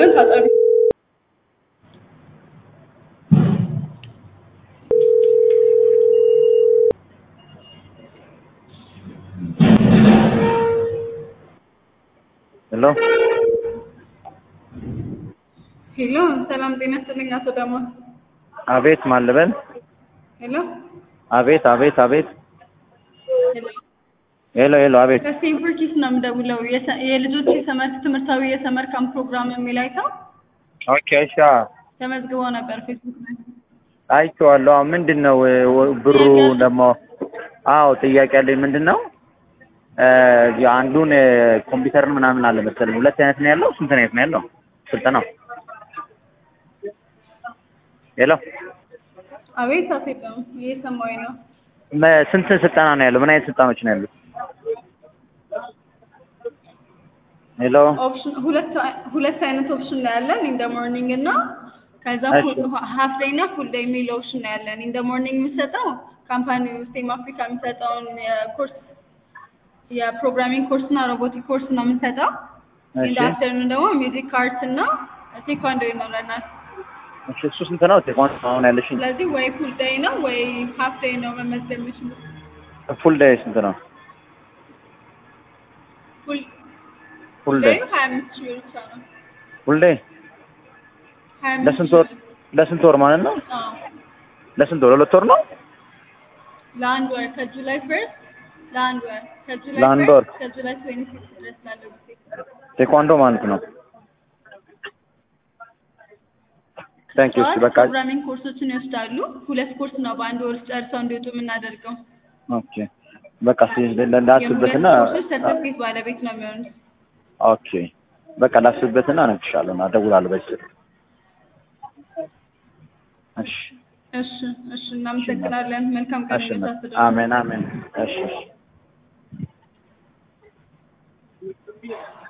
ታጠቢ። ሄሎ ሄሎ፣ ሰላም ጤና ይስጥልኝ አቶ ዳማ። አቤት ማን ልበል? ሄሎ አቤት አቤት አቤት ሄሎ፣ ሄሎ ሄሎ አቤት ከስቴንፎርድ ኪድስ ነው የምደውለው። የሰ- የልጆች የሰመር ትምህርታዊ የሰመር ካምፕ ፕሮግራም የሚል አይተው ኦኬ እሺ አዎ፣ ተመዝግበው ነበር ፌስቡክ ላይ። አይቼዋለሁ አዎ ምንድን ነው እ, ወ- ብሩ ደግሞ አዎ ጥያቄ አለኝ ምንድን ነው እ, አንዱን እ, ኮምፒውተርን ምናምን አለ መሰለኝ ሁለት አይነት ነው ያለው ስንት አይነት ነው ያለው ስልጠናው ሄሎ አቤት አሴጠም እየሰማሁኝ ነው። መ- ስንት ስልጠና ነው ያለው ምን አይነት ስልጠናዎች ነው ያሉት ሄሎ ኦፕሽን ሁለት ሁለት አይነት ኦፕሽን ነው ያለን ኢን ሞርኒንግ እና ከዛ እሺ። ሀፍ ዴይ እና ፉል ዴይ የሚል ኦፕሽን ነው ያለን። ኢን ሞርኒንግ የምንሰጠው ካምፓኒ ስቴም አፍሪካ የሚሰጠውን የኮርስ የፕሮግራሚንግ ኮርስ እና ሮቦቲክ ኮርስ ነው የምንሰጠው። ኢን እሺ አፍተርኑን ደግሞ ሚውዚክ አርት እና ቴኳንዶ ይኖረናል። እሺ እሱ ስንት ነው ቴኳንዶ አሁን ያለሽኝ ስለዚህ ወይ ፉል ዴይ ነው ወይ ሀፍ ዴይ ነው መመዝገብ የሚችሉት። ፉል ዴይ ስንት ነው ፉል ፉል ዴይ ዴይ ሀያ አምስት ሺህ ብር ብቻ ነው። ፉል ዴይ ሀያ አምስት ለስንት ሺህ ወር ብር። ለስንት ወር ማለት ነው አዎ ለስንት ወር ለሁለት ወር ነው ለአንድ ወር ከጁላይ ፈርስት ለአንድ ወር ከጁላይ ለአንድ ፈርስት ወር። ከጁላይ ትዌንቲ ሲክስ ድረስ ላለው ጊዜ ቴኳንዶ ማለት ነው ታንክ ዩ እሺ ጠዋት በቃ ፕሮግራሚንግ ኮርሶችን ይወስዳሉ። ሁለት ኮርስ ነው በአንድ ወር ውስጥ ጨርሰው እንዲወጡ የምናደርገው። ኦኬ በቃ ላስብበትና የሁለት ኮርሶች ሰርተፍኬት ባለቤት ነው የሚሆኑት። ኦኬ በቃ ላስብበትና እነግርሻለሁ እና እደውላለሁ በዚህ ስልክ እሺ እሺ እሺ፣ እናመሰግናለን። መልካም ቀን እሺ ይሁንላችሁ። አሜን አሜን እሺ እሺ